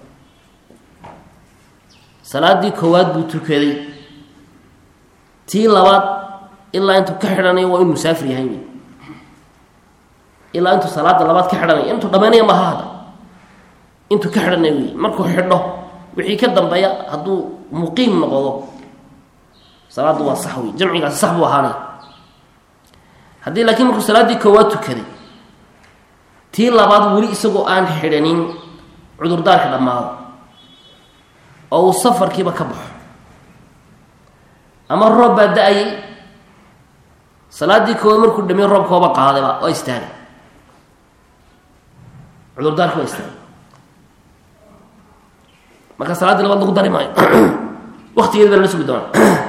salaadii koowaad buu tukaday tii labaad ilaa intuu ka xidhanayo waa inuu musaafir yahay wy ilaa intuu salaada labaad ka xidhanayo intuu dhamaynaya maha hadda intuu ka xidhanayo wey markuu xidho wixii ka dambeeya hadduu muqiim noqdo salaaddu waa sax wey jamcigaasi sax buu ahaanay haddii laakiin markuu salaaddii koowaad tukaday tii labaad weli isagoo aan xidhanin cudurdaarka dhammaado oo uu safarkiiba ka baxo ama roob baa da-ayay salaaddii koowaad markuu dhamiy roobkooba qaadayba waa istaagay cudurdaarki waa istaagay marka salaaddii labaad lagu dari maayo waktigeedi baa lala sugi doona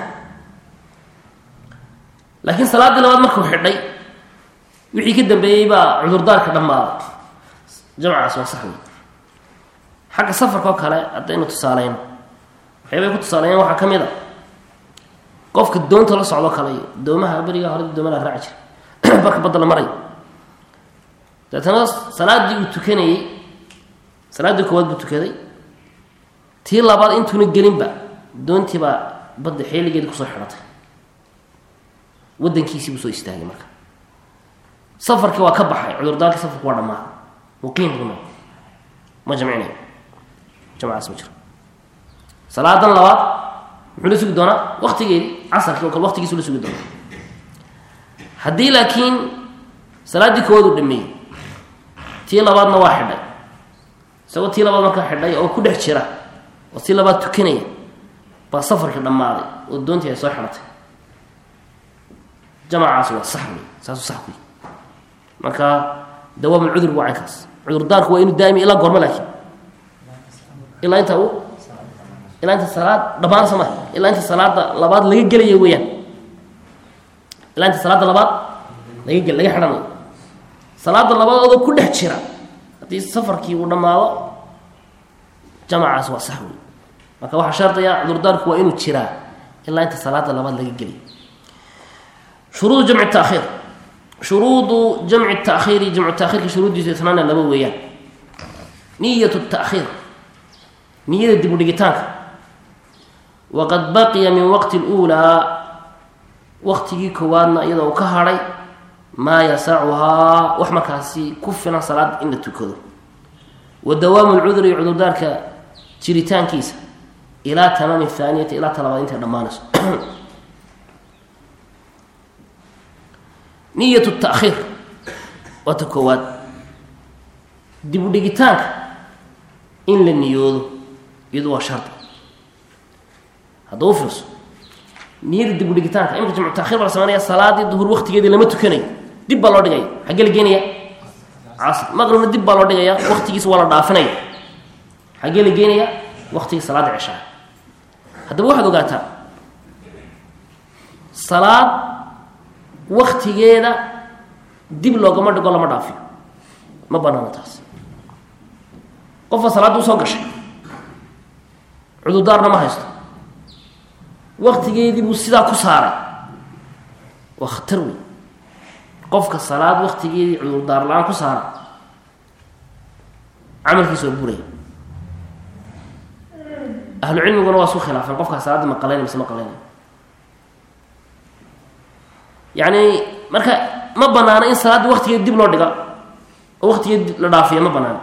laakiin salaaddii labaad markuu xidhay wixii ka dambeeyey baa cudurdaarka dhammaaday jamcaas waa sax wey xagga safarka oo kale haddaynu tusaaleyno waxyaabay ku tusaaleeyeen waxaa ka mid a qofka doonta la socdo kale iyo doomaha berigaa hore dooma la raaci jiray barka badda la marayo deetana salaaddii uu tukanayey salaaddii koowaad buu tukaday tii labaad intuuna gelinba doontii baa badda xeeligeedi kusoo xidhatay wadankiisii buu soo istaagay marka safarkii waa ka baxay cudurdaarkii safarku waa dhammaaday muqiim buu noqday ma jamcinayo jamcaas ma jiro salaadan labaad muxuu la sugi doonaa waktigeedii casarkii oo kale waktigiisu la sugi doonaa haddii laakiin salaaddii koowaad uu dhameeyey tii labaadna waa xidhay isagoo tii labaad markaa xidhay oo ku dhex jira oo tii labaad tukanaya baa safarkii dhammaaday oo doontii ay soo xidhatay jamacaas waa sax wey saasuu sax ku yi marka dawaam cudur waa caynkaas cudurdaarku waa inuu daami ilaa goormo laakiin ilaa inta uu ilaa inta salaad dhammaan sama ilaa inta salaada labaad laga gelaya weeyaan ilaa inta salaada labaad laga gel laga xidhanayo salaada labaad adoo ku dhex jira haddii safarkii uu dhammaado jamacaas waa sax wey marka waxaa shardiya cudurdaarku waa inuu jiraa ilaa inta salaada labaad laga gelay shuruudu jamci taakhiir shuruudu jamci taakhiiri jamcu taakhiirka shuruuddiisu itnaana laba weeyaan niyatu taakhiir niyada dib u dhigitaanka waqad baqiya min waqti اluulaa waqtigii koowaadna iyadoo uu ka hadhay maa yasacuhaa wax markaasi ku filan salaad in la tukado wa dawaamu lcudri cudurdaarka jiritaankiisa ilaa tamaami thaaniyati ilaa talabaad intay dhammaanayso niyat taakhiir waa ta koowaad dib u dhigitaanka in la niyoodo iyadu waa shardi haddaba u fiirso niyada dib u dhigitaanka imika jamcu takhir baa la sameynaya salaadii duhur waktigeedii lama tukanayo dib baa loo dhigaya xaggee la geenaya casr maqribna dib baa loo dhigaya waktigiisa waa la dhaafinaya xaggee la geenaya waktigii salaada ceshaa haddaba waxaad ogaataa salaad waktigeeda dib loogama dhigo lama dhaafiyo ma banaano taas qofka salaadda usoo gashay cudurdaarna ma haysto waktigeedii buu sidaa ku saaray waa khatar wey qofka salaad waktigeedii cudurdaar la-aan ku saaray camalkiisa waa buraya ahlu cilmiguna waa isku khilaafeen qofkaa salaadda ma qalayna mise ma qalayna yacni marka ma banaano in salaaddii waktigeedi dib loo dhiga oo waktigeedi la dhaafiya ma banaano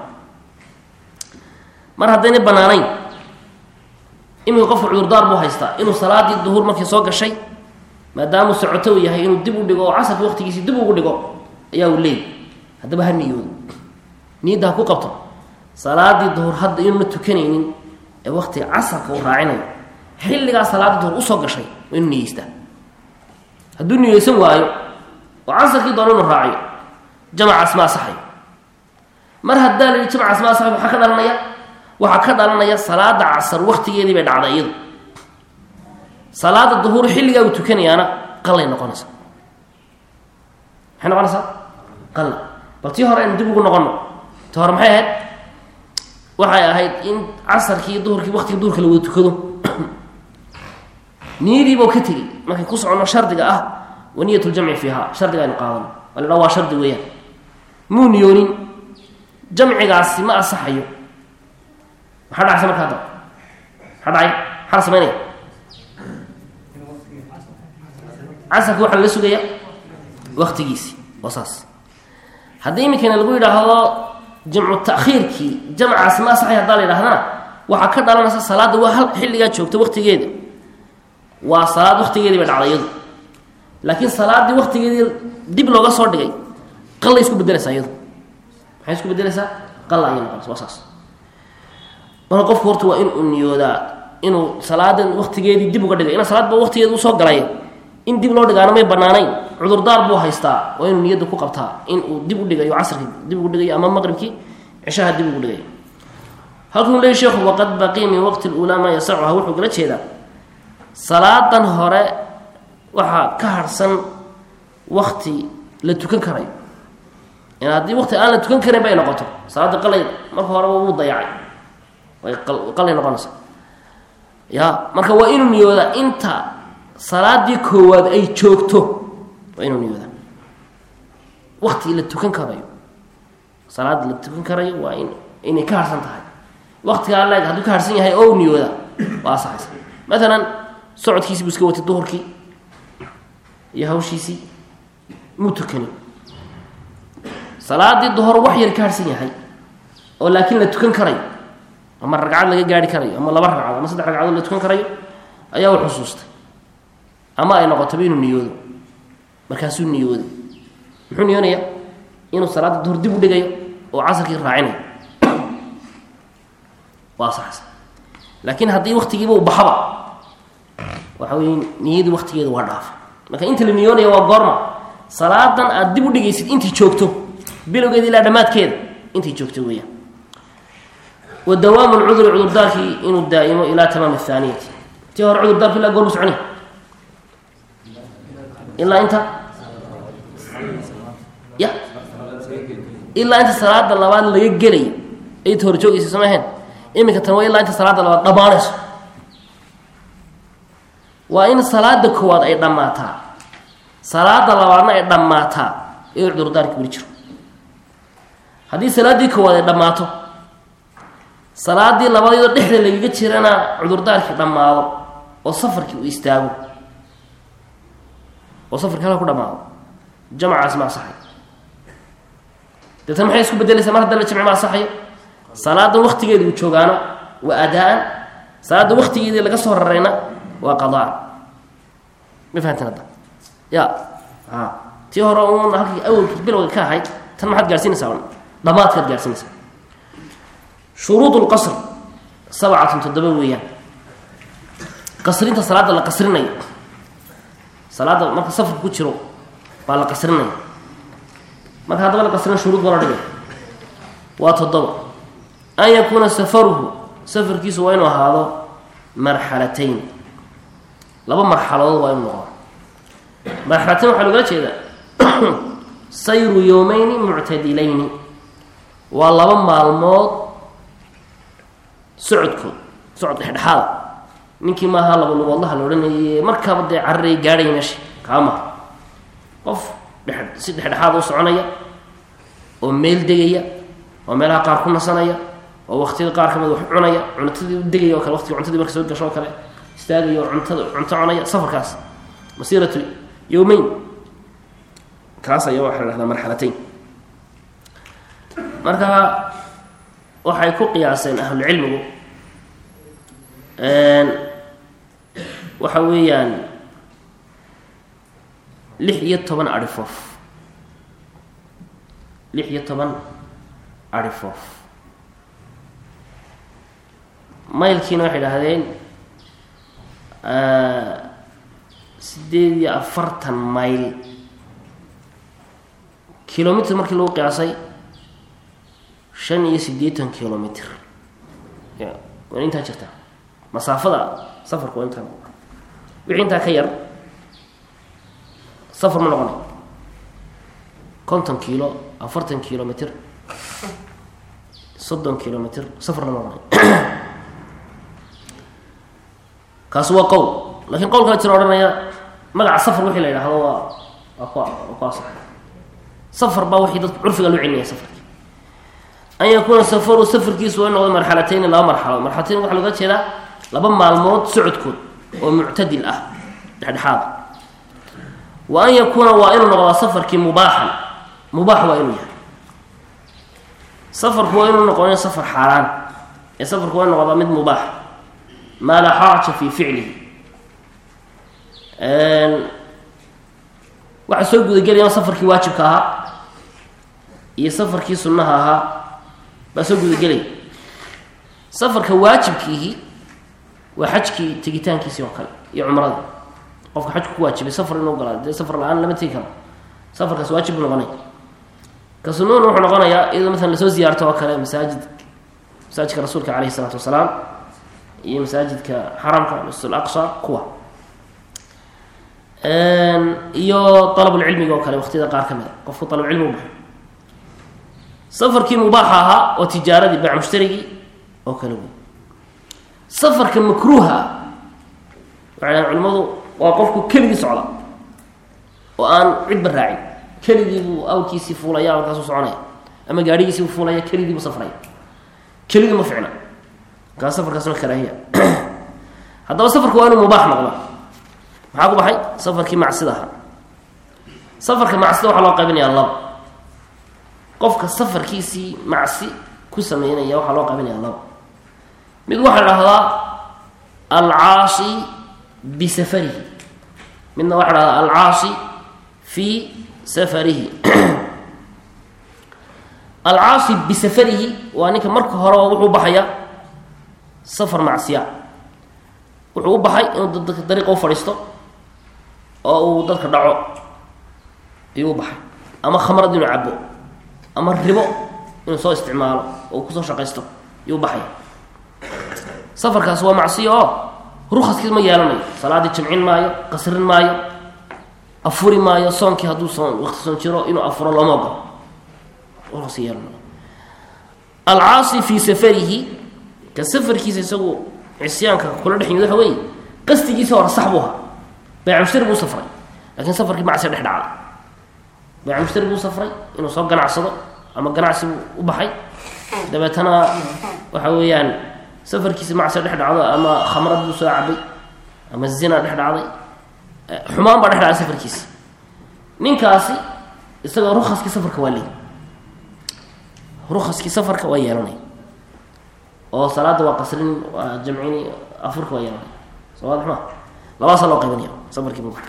mar haddayna banaanayn iminka qofka cudurdaar buu haystaa inuu salaadii duhur markii soo gashay maadaamuu socoto uu yahay inuu dib u dhigo oo casarkii waktigiisii dib ugu dhigo ayaa uu leeyay haddaba ha niyoodo niyadda ha ku qabto salaadii duhur hadda inuuna tukanaynin ee waktiga casarka uu raacinayo xilligaa salaadii duhur usoo gashay waa inuu niyeystaa hadduu niyeysan waayo oo casarkii doona inuu raaciyo jamacaas ma asaxayo mar haddaa la yihi jamacaas ma asaxayo maxaa ka dhalanaya waxaa ka dhalanaya salaada casar waktigeedii bay dhacday iyadu salaada duhuur xilligaa uu tukanayaana qalay noqonaysa maxay noqonaysaa qalla bal tii hore aynu dib ugu noqono ti hore maxay ahayd waxay ahayd in casarkii iyo duhurkii waktiga duhurka la wada tukado niyadiibau ka tegey markay ku soconno shardiga ah wa niyat ljamci fiiha shardiga aynu qaadano waa la dhaa waa shardi weeyaan muu niyoonin jamcigaasi ma asaxayo maxaa dhacaysa markaa da maxaa dhacay maxaa la samaynaya casarka waxaa lala sugaya waktigiisi waa saas haddii iminkana lagu yidhaahdo jamcu takhiirkii jamcaasi ma asaxay haddaa la yidhahdana waxaa ka dhalanaysa salaadda waa hal xilligaa joogta waktigeeda waa salaad waktigeedii bay dhacday iyadu laakiin salaaddii waktigeedii dib looga soo dhigay qallay isku bedelaysaa iyadu maxay isku bedelaysaa qalla ayay noqonaysa waa saas marka qofku horta waa inuu niyoodaa inuu salaadan waktigeedii dib uga dhigay ina salaadba waktigeeda usoo galay in dib loo dhigaana may banaanayn cudurdaar buu haystaa waa inuu niyadda ku qabtaa inuu dib u dhigayo casrkii dib ugu dhigayo ama maqribkii cishaha dib ugu dhigayo halkuu leey sheekhu waqad baqii min waqti lulaa maa yasacuha wuxuu kala jeedaa salaadan hore waxaa ka harhsan wakti la tukan karayo in haddii wakti aan la tukan karin bay noqoto salaada qalay marka horeba wuu dayacay way qalay noqonaysa ya marka waa inuu niyoodaa inta salaadii koowaad ay joogto waa inuu niyoodaa wakti la tukan karayo salaad la tukan karayo waa in inay ka harsan tahay waktigaa leeg hadduu ka harsan yahay oo niyooda waa asaxaysa maalan socodkiisii buu iska watay duhurkii iyo hawshiisii muu tukanin salaadii duhor wax yar ka harsan yahay oo laakiin la tukan karayo ama ragcad laga gaari karayo ama laba ragcad ama saddex ragcadood la tukan karayo ayaa u xusuustay ama ay noqotaba inuu niyoodo markaasuu niyooday muxuu niyoonaya inuu salaada duhur dib u dhigayo oo casarkii raacinayo waa saxsan laakiin haddii waktigiiba u baxaba waxa wey niyadii waktigeeda waa dhaafa marka inta la niyoonaya waa goorma salaadan aad dib u dhigaysid intii joogto bilowgeeda ilaa dhammaadkeeda intii joogto weeyaan wa dawaamu lcuduri cudurdaarkii inuu daa'imo ilaa tamaam athaaniyati tii hore cudurdaarku ilaa goormu soconi ilaa inta ya ilaa inta salaada labaad laga gelayo ayta hor joogaysa sama ahayn iminka tan waa ilaa inta salaada labaad dhammaanayso waa in salaada koowaad ay dhammaataa salaada labaadna ay dhammaataa ee cudurdaarki weli jiro haddii salaaddii koowaad ay dhammaato salaadii labaad iyadoo dhexda lagaga jirana cudurdaarkii dhammaado oo safarkii uu istaago oo safarkii halka ku dhamaado jamcaas ma asaxayo deetana maxay isku bedelaysaa mar hadda la jamci ma asaxayo salaadan waktigeedi uu joogaano waa adaa-an salaadda waktigeedii laga soo rarayna waa qadaan ma fahamteen hadda ya a tii hore uun halkii awalkii bilowga ka ahayd tan maxaad gaarsiinaysaa un dhamaadkaad gaarsiinaysaa shuruud lqasr sabcatun toddoba weeyaan qasrinta salaadda la qasrinayo salaadda marka safarka ku jiro baa la qasrinaya marka haddaba la qasrina shuruud baa la dhigay waa toddoba an yakuuna safaruhu safarkiisu waa inuu ahaado marxalatayn laba marxaladood waa inuu noqdo marxalatayn waxaa logala jeedaa sayru yowmeyni muctadilayni waa laba maalmood socodkood socod dhexdhexaada ninkii maaha laba lugoodlaha la odhanayay markaaba dee cararay gaadhaya meesha kaama qof dhe si dhexdhexaada u soconaya oo meel degaya oo meelaha qaar ku nasanaya oo waktiyada qaar kamid wax cunaya cuntadii u degaya oo kale waqtiga cuntadii marka soo gasho oo kale istaagaya oo cuntada cunto cunaya safarkaas masiiratu yowmeyn kaas ayaa waxaa la dhahdaa marxalatayn marka waxay ku qiyaaseen ahlucilmigu waxa weeyaan lix iyo toban arifoof lix iyo toban arifoof maylkiina waxay idhaahdeen sideed iyo afartan mayl kilomitr markii lagu qiyaasay shan iyo siddeetan kilomitr ya waa intaa jirta masaafada safarku waa intaa wixii intaa ka yar safar ma noqonay konton kiilo afartan kilomitr soddon kilomitr safar ma noqonay kaasi waa qowl lakiin qowl kale jira odhanaya magaca safar wixii la yidhaahdo waa waa ku waa ku asax safar baa wixii dadku curfiga loo celinaya safarki an yakuuna safaru safarkiisu waa in noqdo marxalatayni laba marxalo marxalatayn waxaa looga jeedaa laba maalmood socodkood oo muctadil ah dhexdhexaada wa an yakuuna waa inuu noqdaa safarkii mubaaxan mubaax waa inuu yahay safarku waa inuu noqonin safar xaaraan ee safarku waa inu noqdaa mid mubaax maa laa xaraja fi ficlihi waxaa soo gudagelaya safarkii waajibka ahaa iyo safarkii sunnaha ahaa baa soo gudagelaya safarka waajibkiihi waa xajkii tegitaankiisii oo kale iyo cumradii qofka xajku ku waajibay safar inuu galaa dee safar la-aan lama tegi karo safarkaas waajib buu noqonaya ka sunuun wuxuu noqonayaa iyadoo maalan lasoo ziyaarto oo kale masaajid masaajidka rasuulka caleyhi isalaatu wasalaam iyo masaajidka xaramka masjid aqsa kuwa iyo alabulcilmiga oo kale waqtiyada qaar ka mid a qofku alabcilmi u baxo safarkii mubaaxa ahaa oo tijaaradii baac mushtarigii oo kale wey safarka makruuha ah waxay dhahan culimadu waa qofku keligii socda oo aan cidba raacin keligii buu awrkiisii fuulaya markaasuu soconaya ama gaadhigiisii buu fuulaya keligii buu safraya keligii ma ficna markaas safarkaasna karaahiya haddaba safarka waa inuu mubaax noqda maxaa ku baxay safarkii macsida ahaa safarka macsida waxaa loo qaybinayaa laba qofka safarkiisii macsi ku sameynaya waxaa loo qaybinaya laba mid waxaa la dhahdaa alcaasi bisafarihi midna waxaa dhahdaa alcaasi fii safarihi alcaasi bisafarihi waa ninka marka horeba wuxuu baxaya safar macsiya wuxuu u baxay inuu dadka dariiqa u fadhiisto oo uu dadka dhaco ayuu u baxay ama khamrad inuu cabo ama ribo inuu soo isticmaalo oo uu kusoo shaqaysto ayuu u baxaya safarkaas waa macsiyo oo rukaskiis ma yeelanayo salaadii jamcin maayo qasrin maayo afuri maayo soonkii hadduu soon waqti soon jiro inuu afuro looma ogolo rukas yeelanayo alcaasi fii safarihi ka safarkiisa isagu cisyaanka kula dhex yimid waxa weeye qastigiisa hore sax buu ahaa bayc mushtari buu safray lakiin safarkii macsiya dhex dhacday bayc mushtari buu safray inuu soo ganacsado ama ganacsi buu u baxay dabeetana waxa weeyaan safarkiisa macsiya dhex dhacdo ama khamrad buu soo cabay ama zina dhex dhacday xumaan baa dhex dhacday safarkiisa ninkaasi isagoo rukaskii safarka waa leey rukaskii safarka waa yeelanay oo salaada waa qasrin waa jamcini afurka waa yeelanay soo waadix ma labadaasa loo qaybinaya safarkii mubax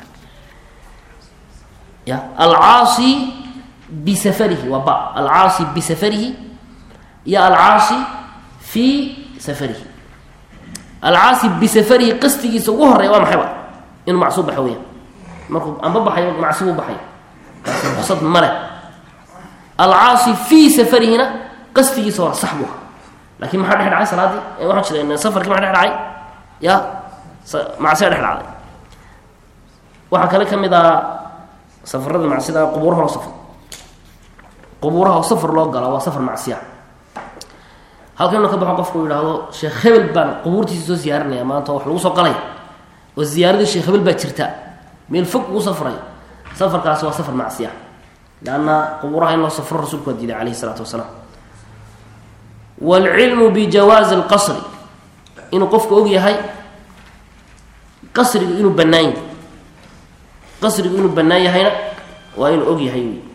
ya alcaasi bisafarihi waa ba alcaasi bisafarihi iyo alcaasi fii safarihi alcaasi bisafarihi qastigiisa ugu horeya waa maxayba inuu macsu baxo weya markuu anba baxayo macsi buu baxayo kaasi ruksad male alcaasi fii safarihina qastigiisa hore sax buu ahaa lakin maxaa dhex dhacay salaadii waxaan jira safarkii maa dhex dhacay ya macsiya dhex dhacday waxaa kale ka mid ah safarada macsida qubuuraha loo safro qubuuraha oo safar loo gala waa safar macsiya halkan inuu ka baxo qofku u yidhaahdo sheekh hebel baan qubuurtiisa soo ziyaarinaya maanta wax lagu soo qalay oo ziyaaradii sheekh hebel baa jirta meel fog uu safray safarkaasi waa safar macsiya leanna qubuuraha in loo safro rasuulku waa diiday calayhi isalaatu wasalaam waalcilmu bijawaazi alqasri inuu qofku og yahay qasrigu inuu bannaan yahay qasrigu inuu bannaan yahayna waa inuu og yahay wy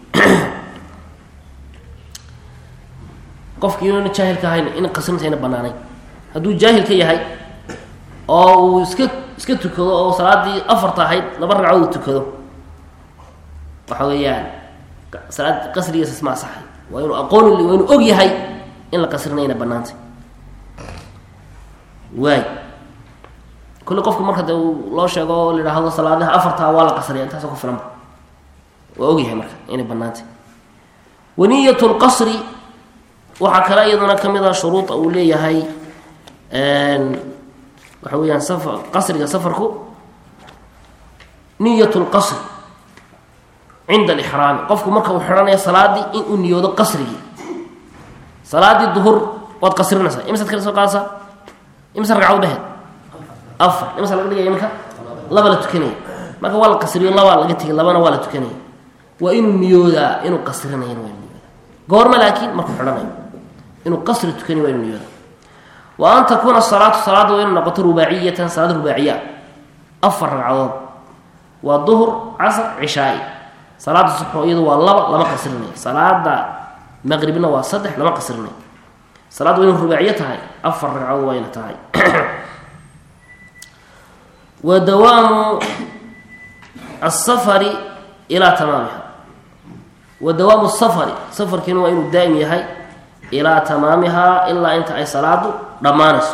qofki inuuna jaahilka ahayn in qasrintayna bannaanayn hadduu jaahil ka yahay oo uu iska iska tukado oo salaadii afarta ahayd laba ragcadood uu tukado waxa weeyaan salaad qasrigiisa isma asaxay waa inuu aqoon waa inuu og yahay in la qasrinayna bannaantay waay kulli qofku marka dee loo sheego oo la yidhaahdo salaadaha afartaa waa la qasriya intaasoo ku filanba waa ogyahay marka inay bannaantay waniyat lqasri waxaa kale iyaduna ka mid a shuruuda uu leeyahay waxa weeyaan safar qasriga safarku niyat lqasri cinda alixraami qofku marka uu xidhanayo salaadii in uu niyoodo qasrigii salaadii duhur waad qasrinaysaa imisaad kala soo qaadaysaa imisa ragcad dheheed afar imisa laga dhigaya iminka laba la tukanaya marka waa la qasriyo labaa laga tegay labana waa la tukanaya waa inuu niyoodaa inuu qasrinayan waa inuu niyoodaa goorma laakiin markuu xidhanayo inuu qasri tukanayo waa inuu niyoodaa wa an takuuna salaatu salaadda waa inuu noqoto rubaaciyatan salaad rubaaciya afar ragcadood waa duhur casr cishaai salaada suxo iyadu waa laba lama qasrinayo salaada maqribna waa saddex lama qasrinayo salaadda waa inu rubaaciyo tahay afar ragcadood waa ina tahay wa dawaamu asafari ilaa tamaamiha wa dawaamu safari safarkiina waa inuu daa'im yahay ilaa tamaamihaa ilaa inta ay salaadu dhammaanayso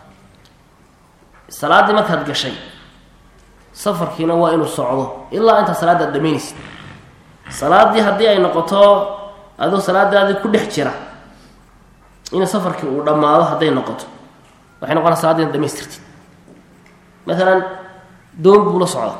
salaaddii markaad gashay safarkiina waa inuu socdo ilaa intaa salaadaad dhamaynaysa salaaddii haddii ay noqoto adoo salaadaadii ku dhex jira in safarkii uu dhammaado hadday noqoto waxay noqonaa salaadii inaad dhamaystirtid maalan doon buu la socda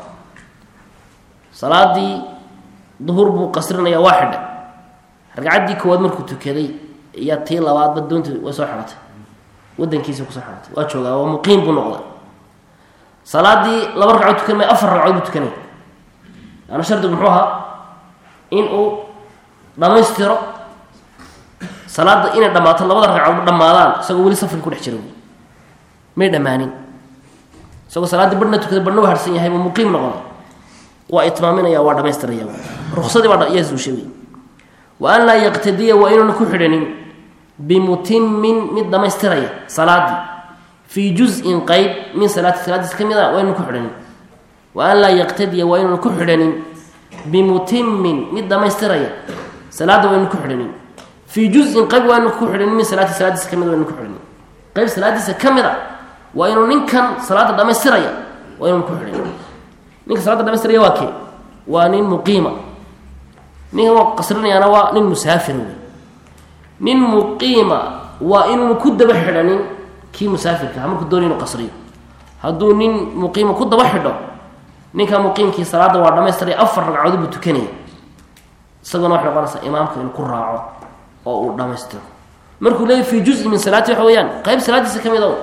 salaadii duhur buu qasrinaya waa xidhay ragcaddii koowaad markuu tukaday iyo tii labaadba doonta way soo xidhatay wadankiisa kusoo xidhatay waa joogaa waa muqiim buu noqday salaadii laba ragcood tukan maya afar ragcood buu tukanaya yaana shardigu muxuu ahaa in uu dhammaystiro salaadda inay dhammaato labada ragcoodba dhammaadaan isagoo weli safarki ku dhex jira may dhammaanin isagoo salaaddii badhna tukaday badhna u harsan yahay buu muqiim noqonay waa itmaaminaya waa dhamaystiraya ruksadii baa yaa suushay wey wa an laa yaqtadiya waa inuuna ku xidhanin bimutimin mid dhammaystiraya salaadii fii juzin qeyb min salaati salaadiis ka mid a waa inuuna ku xidhanin wa an laa yaqtadiya waa inuuna ku xidhanin bimutimin mid dhammaystiraya salaadda waa inuuna ku xidhanin fii juzin qeyb waa inuuna ku xidhanin min salaati salaadiisa ka mid waa inuuna ku xidhanin qeyb salaadiisa ka mid a waa inuu ninkan salaadda dhammaystiraya waa inuuna ku xidhanin ninka salaada dhamaystiraya waa kee waa nin muqiima ninka waa qasrinayaana waa nin musaafir wey nin muqiima waa inuuna ku daba xidhanin kii musaafirka ha markuu doonay inu qasriyo hadduu nin muqiima ku daba xidho ninka muqiimkii salaadda waa dhamaystiraya afar ragcadood buu tukanaya isaguna waxay noqonaysaa imaamka inuu ku raaco oo uu dhamaystiro markuu leeyahy fii juzi min salaati waxa weeyaan qayb salaadiisa ka mid o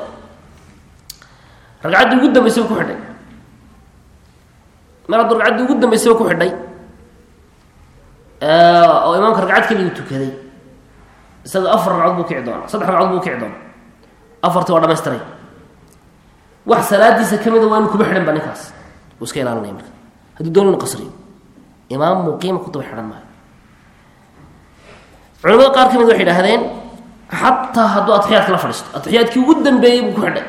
ragcaddii ugu dambaysay ku xidhay mar hadduu ragcaddii ugu dambaysayba ku xidhay oo imaamka ragcad keligu tukaday isaga afar ragcood buu kici doona saddex ragcood buu kici doona afartii waa dhamaystiray wax salaadiisa ka mida waa inu kuba xidhan ba ninkaas uu iska ilaalinaya marka hadduu doon inu qasriyo imaam muqiima ku daba xidhan maayo culamada qaar ka mid waxay idhahdeen xataa hadduu atixiyaadka la fadhiisto atixiyaadkii ugu dambeeyey buu ku xidhay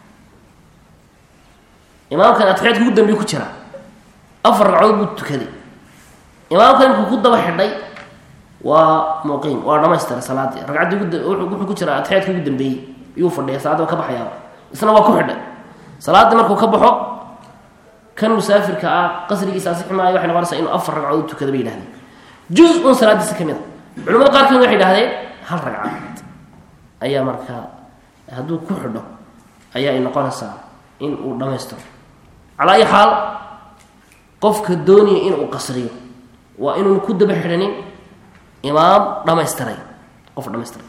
imaamkan atixiyaadkii ugu dambeeye ku jira afar ragcood buu tukaday imaamkan inkuu ku daba xidhay waa muqiim waa dhamaystira salaadii ragcaddii wuxuu ku jira atixiyaadkii ugu dambeeyey iyuu fadhiya salaaddi waa ka baxayaaba isna waa ku xidhay salaaddii markuu ka baxo kan musaafirka ah qasrigiisa asixi maayo waxay noqonaysaa inuu afar ragcood u tukada bay yihahdeen juz un salaadiisa ka mid a culamada qaar kamid waxay idhahdeen hal ragcaad ayaa markaa hadduu ku xidho ayaa ay noqonaysaa in uu dhammaystiro calaa ayi xaal qofka doonaya inuu qasriyo waa inuun ku daba xidhanin imaam dhamaystiray qof dhamaystiray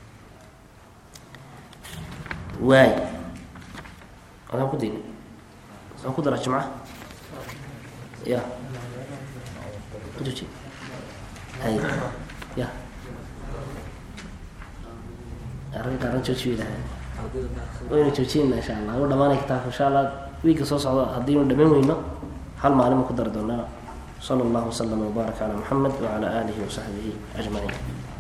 waay adaan ku dayna aan ku dara jimca ya hay ya arrinka arrin jooji bay dhahdeen waynu joojinayna insha allah u dhamaanay kitaabka insha allah wiigka soo socda haddiinu dhamayn weyno hal maalin ma ku dari doonaa sala allahu waslama wbaarak calaa muxamed wacala aalihi wasaxbihi ajmaciin